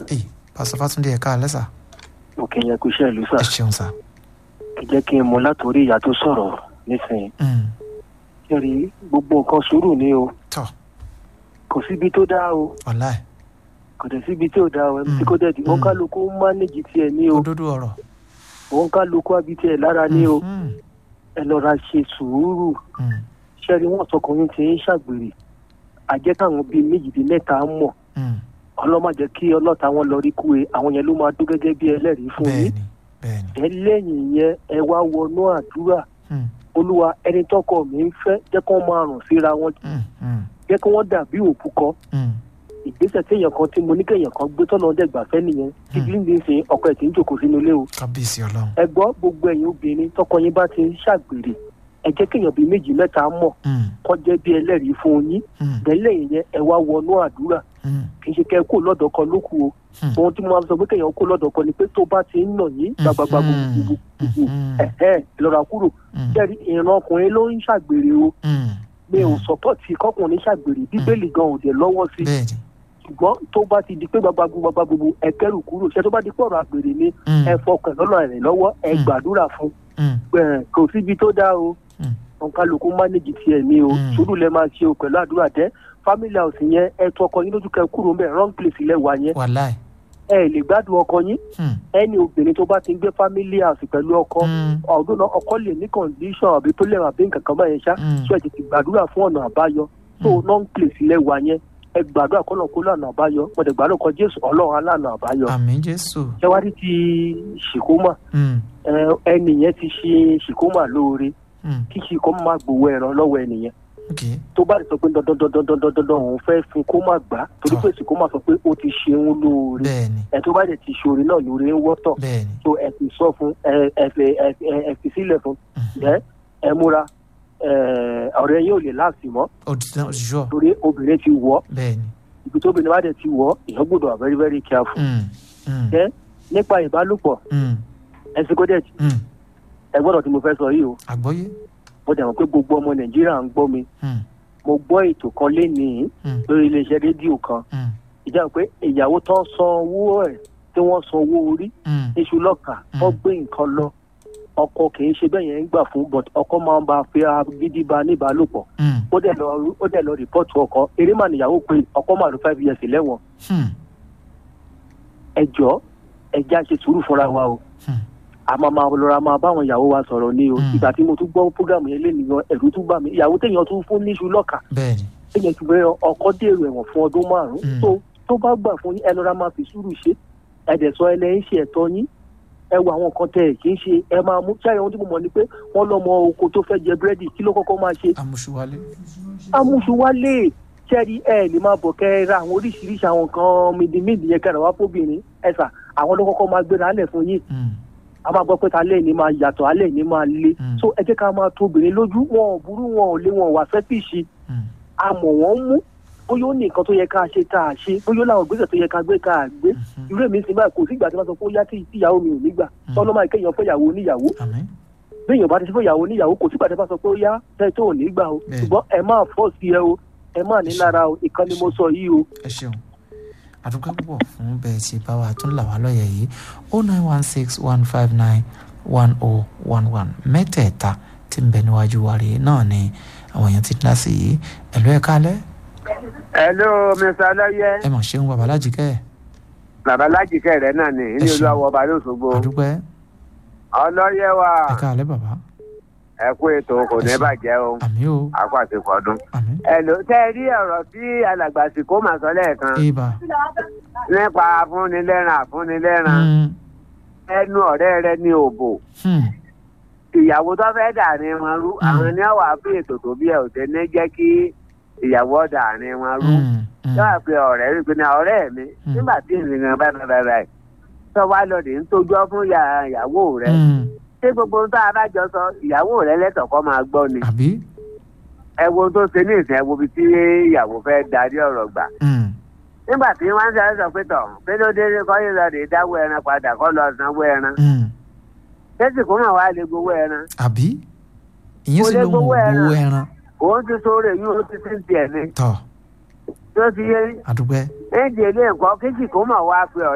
ẹ pásítọ̀ fátúndé ẹ̀ka alẹ́ sà òkè yẹn kú iṣẹ́ ìlú sà ẹ ṣeun sà. ẹ jẹ́ kí n mọ látòrí ìyá tó sọ̀rọ̀ nísìnyí Mm, kẹrì gbogbo nǹkan sùúrù ni o tọ́ kò síbi tó dáa o ọ̀la ẹ̀ kò dẹ̀ síbi tí ò dáa o ẹbí tí Mm, kò dẹ̀ di òun mm. kálukú ń mánéjì tiẹ̀ ní o òdodo ọ̀rọ̀. òun kálukú àbí tiẹ̀ lára ní o Mm, ẹ lọ́ra ṣe sùúrù mm, ṣẹ́ni wọ́n sọkùnrin ti ń ṣàgbèrè àjẹ́ káwọn bíi méjì bíi mẹ́ta mọ̀ mm. ọlọ́mọ jẹ́ kí ọlọ́ta wọn lọ rí kú e àwọn yẹn ló máa dún gẹ́gẹ́ bí ẹlẹ́rìí fún yín bẹ́ẹ̀ni bẹ́ẹ̀ni. ẹ lẹ́yìn yẹn ẹ wá wọnú àdúrà Mm, olúwa ẹni tọkọ mi ń fẹ́ jẹ́ kó máa rùn síra wọn mm, mm, jẹ́ kí wọ́n dàbí òkú kọ́ mm. ìgbésẹ̀ téèyàn kan tí mo ní kéèyàn kan gbé tọ́nà ọ̀dẹ́gbà fẹ́ nìyẹn tí Hmm. bí ń sin ọkọ ẹ̀ tí ń jòkó sínú ilé o kábíyèsí ọlọ́run. ẹ gbọ́ gbogbo ẹ̀yin obìnrin tọkọ yín bá ti ń ṣàgbèrè ẹ jẹ́ kéèyàn bíi méjì mẹ́ta mọ̀ Mm, kọ́ jẹ́ bí ẹlẹ́rìí fún yín mm, bẹ́lẹ̀ yẹn ẹ wá wọnú àdúrà mm, kì í ṣe kẹ́ ẹ kó lọ́dọ̀ kan ló kù o Hmm. ohun tí mo máa sọ pé kéèyàn kó lọ́dọ̀ kan ni pé tó bá ti ń nà yín gbàgbàgbà Mhm. gbogbo Mhm. ẹ̀hẹ́ lọ́ra kúrò mm, jẹ́rìí ìran ọkùnrin ló ń ṣàgbèrè o mm. mi ò Hmm. sọ́pọ̀tì kọkùnrin ṣàgbèrè bíbélì gan ò dé lọ́wọ́ sí bẹ́ẹ̀ni. ṣùgbọ́n tó bá ti di pé gbàgbàgbà gbogbo ẹ kẹ́rù kúrò ṣé tó bá di pé ọ̀rọ̀ àgbèrè ni Mm, ẹ fọkàn lọ́nà rẹ̀ lọ́wọ́ ẹ Hmm. gbàdúrà fún mm, ẹ kò síbi tó dáa o mm. òǹkàlùkù mánéjì tiẹ̀ ní o Hmm. sùúrù lẹ máa ṣe o pẹ̀lú àdúrà tẹ́ family house yẹn ẹ tún ọkọ yín lójú kẹ kúrò ń bẹ̀ wrong place lẹ wà yẹn wàláì. ẹ lè gbádùn ọkọ yín Mm, ẹni obìnrin tó bá ti ń gbé family house pẹ̀lú ọkọ mm, ọdún náà ọkọ lè ní condition àbí tó lè rà bí nǹkan kan báyẹn ṣá Mm. ṣé ẹ tètè gbàdúrà fún ọ̀nà àbáyọ tó Mm. wrong place lẹ wà yẹn ẹ gbàdúrà kọ́nà kó lọ́nà àbáyọ mọ̀tẹ̀ gbàdúrà kọ jésù ọlọ́run aláàánú àbáyọ àmín jésù. ṣẹ́wárí ti ṣìkómà Mm, ẹ, ẹnìyẹn ti ṣe ṣìkómà lóore mm, kí ṣìkómà máa gbowó ẹran lọ́wọ́ ẹnìyẹn ok. tó bá sọ pé dandandandandandandan òun fẹ́ fún kó má gbà á torí pé ṣìkómà sọ pé ó ti ṣeun lóore bẹ́ẹ̀ni ẹ tó bá dẹ̀ ti ṣoore náà lóore ń wọ́tọ̀ bẹ́ẹ̀ni. tó ẹ fi sọ fún ẹ ẹ fi ẹ fi- ẹ fi sílẹ̀ fún Mhm. ẹ ẹ múra ẹ ọ̀rẹ́ yín ò lè láàsì mọ́ òtítọ́ òṣìṣọ́ torí obìnrin ti wọ̀ bẹ́ẹ̀ni. ibi tó obìnrin bá dẹ̀ ti wọ̀ èèyàn gbọ́dọ̀ wà very very careful Mm, mm, ẹ nípa ìbálòpọ̀ mm, ẹ sì kó dẹ̀ mm. ẹ gbọ́dọ̀ tí mo fẹ́ sọ yìí o àgbọ́yé. mo dẹ̀ mọ̀ pé gbogbo ọmọ nàìjíríà ń gbọ́ mi Mm, mo gbọ́ ètò kan lénìí mm, lórí iléeṣẹ́ rédíò kan mm, ìjà pé ìyàwó tó ń san owó ẹ̀ tí wọ́n san owó orí mm. iṣu lọ́kà Mm. wọ́n gbé nǹkan lọ ọkọ kì í ṣe bẹ́ẹ̀ yẹn ń gbà fún but ọkọ máa ń bá a fi gidi ba níbàálòpọ̀ Mm, ó dẹ̀ lọ ó dẹ̀ lọ rìpọ́ọ̀tù ọkọ eré mà níyàwó pé ọkọ mà ló five years lẹ́wọ̀n mm, ẹ jọ ẹ já ṣe sùúrù fúnra wa o mm. àmọ́ máa lọ́ra máa báwọn ìyàwó wa sọ̀rọ̀ ní o Mm. ìgbà tí mo tún gbọ́ fúgàmù yẹn lénìyàn ẹ̀rù tún bà mí ìyàwó téèyàn tún fún níṣu lọ́kà bẹ́ẹ̀ni. téèyàn tún bẹ́ẹ̀ ọkọ dèrò ẹ̀wọ̀n fún ọdún márùn-ún Mm. tó tó bá gbà fún yín ẹ lọ́ra máa fi sùúrù ṣe ẹ̀dẹ̀ sọ ẹ lẹ́yìn ṣe ẹ̀tọ́ yín ẹ wo àwọn kan tẹ ẹ̀ kì í ṣe ẹ máa mú ṣáà ohun tí mo mọ̀ ni pé wọ́n lọ́mọ oko tó fẹ́ jẹ búrẹ́dì kí ló kọ́kọ́ máa ṣe amúṣuwálé. amúṣuwálé ṣẹ́ẹ̀rí ẹ lè máa bọ̀ kẹ́ ẹ ra àwọn oríṣiríṣi àwọn nǹkan mìdìmídì yẹn kẹ́ra wá fóbìnrin ẹ̀sà àwọn ló kọ́kọ́ máa gbéra lẹ̀ fún yín Mm, a máa gbọ́ pé ta alẹ́ ní máa yàtọ̀ alẹ́ ní máa le Mm. so ẹ jẹ́ ká máa tó obìnrin lójú wọn ò burú wọn ò lé wọn ò wá fẹ́ fìṣi mm, a mọ̀ wọ́n mú bóyá ó ní nǹkan tó yẹ ká ṣe tá a ṣe bóyá ó láwọn ìgbésẹ̀ tó yẹ ká gbé ká a gbé mhm. irú èmi sì báyìí kò sí ìgbà tí wọ́n sọ pé ó yá tí ìyàwó mi ò ní gbà Mm. tọ́lọ́ máa kéèyàn fẹ́ ìyàwó oníyàwó àmín. béèyàn bá ti fẹ́ ìyàwó oníyàwó kò sí ìgbà tí wọ́n sọ pé ó yá tẹ́ tó ò ní gbà o Bẹ́ẹ̀. ṣùgbọ́n ẹ máa fọ́ sí ẹ o ẹ máa ní lára o ìkan ni mo sọ yìí o ẹ ṣeun àdúgbò púpọ̀ fún bẹ́ẹ̀ tí bá wa tún là wá lọ́yẹ̀ yìí o nine one six one five nine one oh one one mẹ́tẹ̀ẹ̀ta tí ń bẹ níwájú wa rèé náà ni àwọn èèyàn ti dá sí yìí ẹ̀lú ẹ̀ka alẹ́ hello mr ọlọyẹ ẹ mọ̀ ṣeun bàbá lájìkẹ́ bàbá lájìkẹ rẹ náà ni ní Ẹ ṣeun. olú àwọn ọba lóṣogbo àdúgbò ọlọyẹ wa ẹ̀ka alẹ́ bàbá ẹ kú ètò kò ní Ẹ ṣeun. bàjẹ́ o àmì o àkó àsìkò ọdún. àmì hello tẹ ẹ rí ọ̀rọ̀ tí alàgbà sìkó mà sọ lẹ́ẹ̀kan ibà nípa afúnilẹ́ràn afúnilẹ́ràn Mm, ẹnu ọ̀rẹ́ rẹ ní òbò hmm, ìyàwó tó fẹ́ dàrin wọn rú Mm. àwọn ní ọ̀wà fún ètò tó bí ẹ ò tẹ́ ní jẹ́ kí ìyàwó dàrin wọn rú. mm, mm, yóò pe ọ̀rẹ́ rí i pé ní ọ̀rẹ́ mi Mm. nígbà tí ìrìnà bá bá bá bá ẹ̀ sọ wá lọ dé ń tójọ́ fún ìyá- ìyàwó rẹ mm, ṣé gbogbo ohun tó a bá jọ sọ ìyàwó rẹ lẹ́tọ̀ọ́ kọ́ máa gbọ́ ni àbí ẹ wo ohun tó ṣe ní ìsìn ẹ wo ibi tí ìyàwó fẹ́ darí ọ̀rọ̀ gbà Mm, nígbà tí wọ́n ń sọ sọ pé tọ̀ pé ló dé kọ́ yóò lọ dé dáwó ẹran padà kọ́ lọ sanwó ẹran mm, tẹ́sí kó mà wá lè gbowó ẹran àbí ìyẹn Kò sì lè lóun ò gbowó ẹran. gbowó ẹran òun ti sóore yìí ó ti ti ń tiẹ̀ ni tọ̀ tó ti yé àdúgbò ẹ̀ǹdì ilé nǹkan kéjì kó mà wá pé